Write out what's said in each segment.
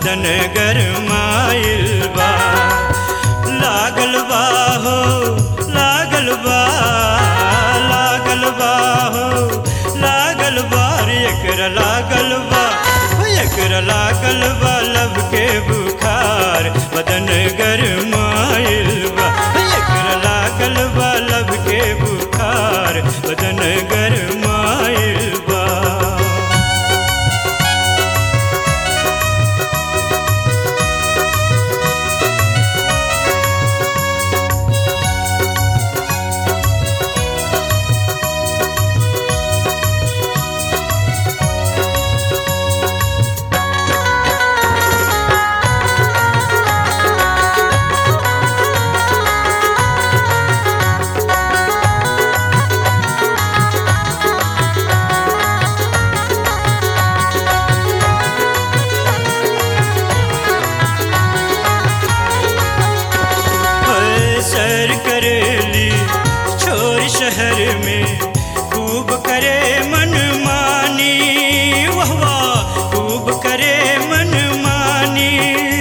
बदन गरमाइल बा लागल बा हो लागल बा लागल बा हो लागल बा रे एकरा लागल बा हो एकरा लागल बा लब के बुखार बदन गरमाइल बा हो एकरा लागल बा लब के बुखार बदन गरमाइल बा ओए सैर करेली छोर शहर में खूब करे मन मानी वाह वाह खूब करे मन मानी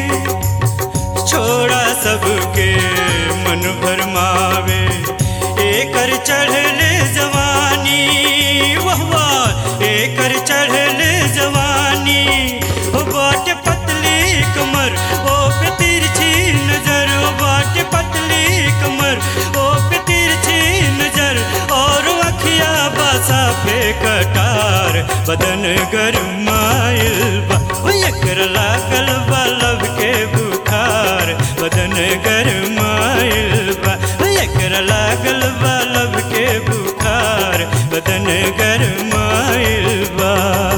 छोड़ा सबके मन भरमावे एकर चढ़ल जवानी वाह वाह एकर चढ़ल जवानी हो बाट पतली कमर ओ पे तिरछी नजर ओ बाट पतली कमर ओ पे तिरछी नजर और अखिया बासा पे कटार बदन गरमाइल बा ओ एकर लागल बा लब के बुखार बदन गरमाइल बा ओ एकर लागल बा लब के बुखार बदन गरमाइल बा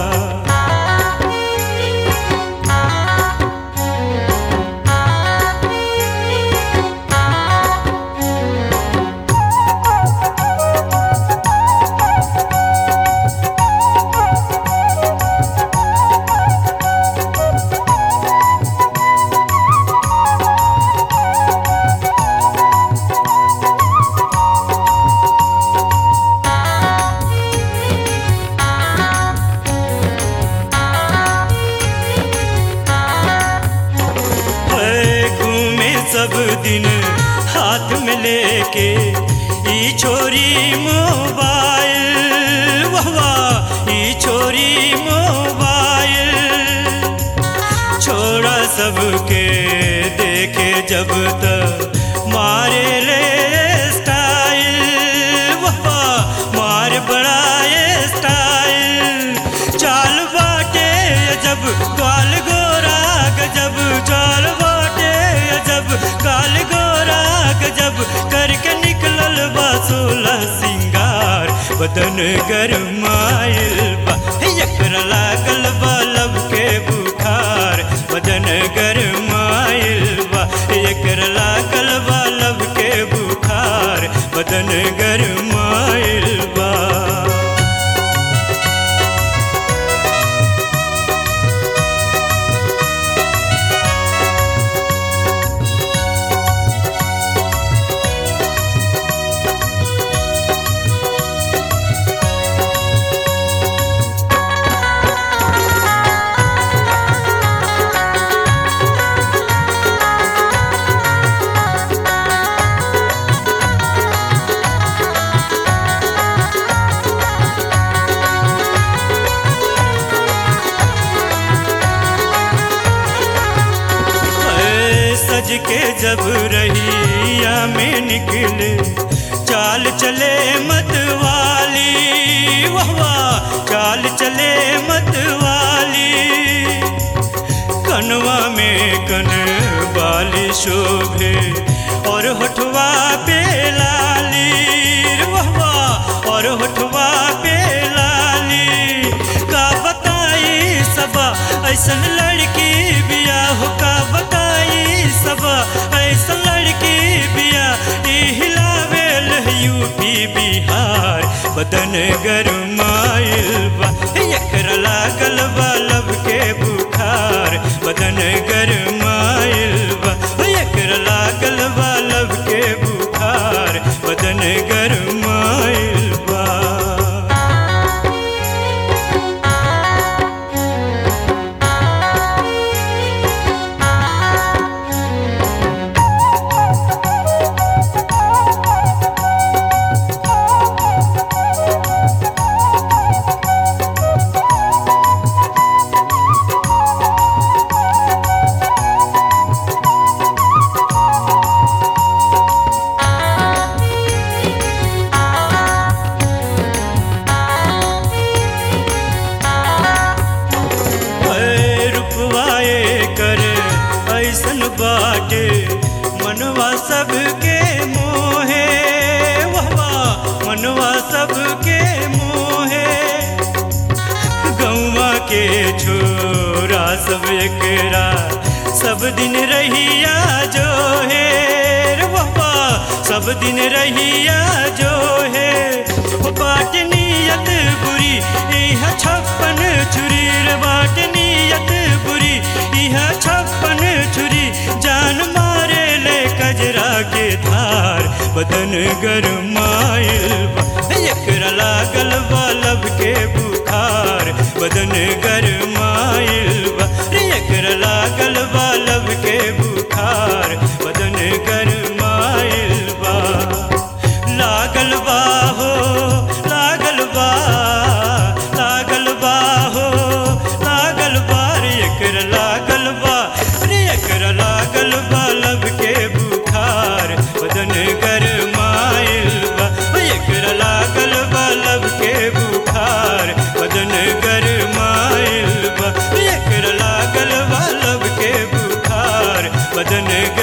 है घूमे सब दिन हाथ में लेके ई छोरी मोबाइल वाह वाह ई छोरी मोबाइल छोड़ा सबके देखे जब तक मारे ले स्टाइल वाह वाह मार बड़ा स्टाइल चाल बाटे जब काल गोरा गजब चाल बाटे जब काल गोरा गजब करके निकलल बा सोलह सिंगार बदन गरमाइल बा एकरा लागल बा लब के बुखार बदन गरमाइल बा एकरा लागल बा लब के बुखार बदन गरमाइल बा ऐ सज के जब रहिया में निकले चाल चले मत वाली वाह वाह चाल चले मत वाली कनवा में कन बाली शोभे और होठवा पे लाली वाह वाह और होठवा पे लाली का बताई सबा ऐसन लड़की बिया हो का बताई सबा ऐसन लड़की बिया ई हिलावेल यूपी बिहार बदन गरमाइल बा एकरा लागल बा लब के बुखार बदन गरमाइल बा एकरा लागल बा लब के बुखार बदन गरमाइल बा बाटे मनवा सबके मोहे वाह मनवा सबके मोहे गौवा के छोरा सब एकरा सब दिन रहिया जो है रे बाबा सब दिन रहिया जो है वो बाट नियत बुरी यह छप्पन छुरी रे बाट नियत बुरी यह छप्पन छुरी जान मारे ले कजरा के धार बदन गरमाइल बा एकरा लागल बा लब के बुखार बदन गरमाइल बा रे एकरा लागल बा लब के बुखार बदन गरमाइल बा लागल बा हो लागल बा लागल बा हो लागल बा रे एकरा लागल बा रे एकरा लागल बा लब के बुखार बदन गरमाइल बा ओ एकरा लागल बा लब के बुखार बदन गरमाइल बा ओ एकरा लागल बा लब के बुखार बदन